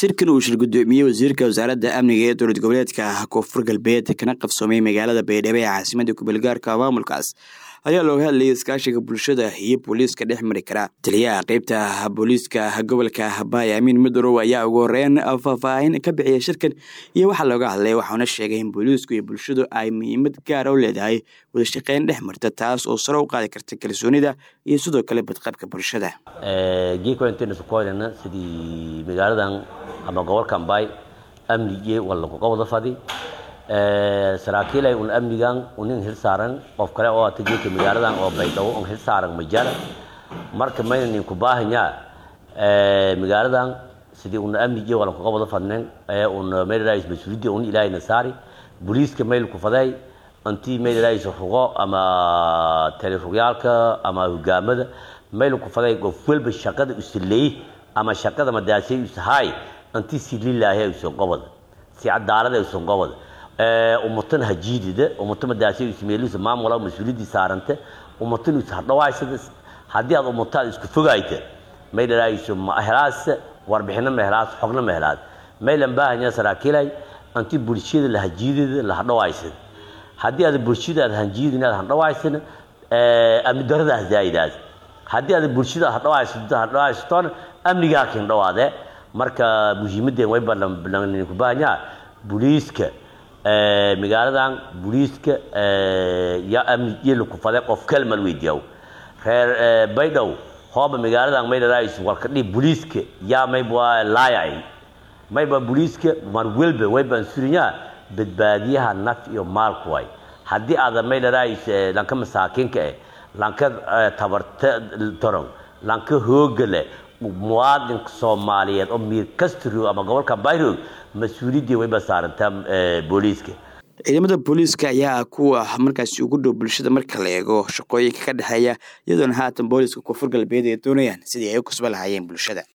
shirkan uu shir guddoomiyey wasiirka wasaaradda amniga ee dowlad goboleedka koonfur galbeed kana qabsoomay magaalada baydhabo ee caasimada kubeelgaarka maamulkaas ayaa looga hadlayay iskaashiga bulshada iyo booliiska dhex mari kara taliyaha qeybta booliiska gobolka baay amiin midorow ayaa ugu horeyn faahfaahin ka bixiyay shirkan iyo waxaa looga hadlay waxauna sheegay in booliisku iyo bulshadu ay muhiimad gaara u leedahay wadashaqeyn dhex marta taas oo sare u qaadi karta kalsoonida iyo sidoo kale badqabka bulshada geekointenasokoynana sidii magaaladan ama gobolkan baay amnigii walakuga wada fadi saraakiilay un amnigan unin hil saaran qof kale oo ata geedka magaaladan oo baydhabo un hil saaran majara marka mayna ninku baahanyaa magaaladan sidii una amnigii walakuga wada fadnen un maylarais mas-uuliyadii un ilaahayna saari booliiska maylku faday intii maylarais rugo ama talirugyaalka ama hogaamada maylku faday qof walba shaqada usileey ama shaqada madaasay usahay intii si lilaahi usan qobada si cadaalada usan qobada ummatan hajiidida ummata madaasay usmeelisa maamula mas-uuliyadii saaranta ummatan us hadhawaysada haddii aad ummataad isku fogayta maydhalaayiso mahelaas warbixino mahelaas xogna mahelaas maylan baahanya saraakiilay intii bulshada la hajiidida la hadhawaysada haddii aad bulshada aad hanjiidin aad hadhawaysana amni daradaas zaa'idaas haddii aad bulshada hadhawaysatoona amnigaa kin dhawaade marka muhiimadeen way ku baahanyaa booliiska magaaladan booliiska yaa amni yelaku fade qof kalmal weydiyaw reer baydhow hooba magaaladan maydhalaais warkadhi booliiska yaa mayba laayay mayba booliiska mar welba waybaan surinyaa badbaadiyaha naf iyo maalku way haddii aada maydhalaais lanka masaakiinka eh lanka tabarta toron lanka hooga leh muwaadinka soomaaliyeed oo miir kastro ama gobolka bayrog mas-uuliyaddii wayba saarantaa booliiska ciidamada booliiska ayaa kuwa markaasi ugu dhow bulshada marka la eego shaqooyinka ka dhexeeya iyadoona haatan booliiska koonfur galbeed ay doonayaan sidii ay u kasba lahaayeen bulshada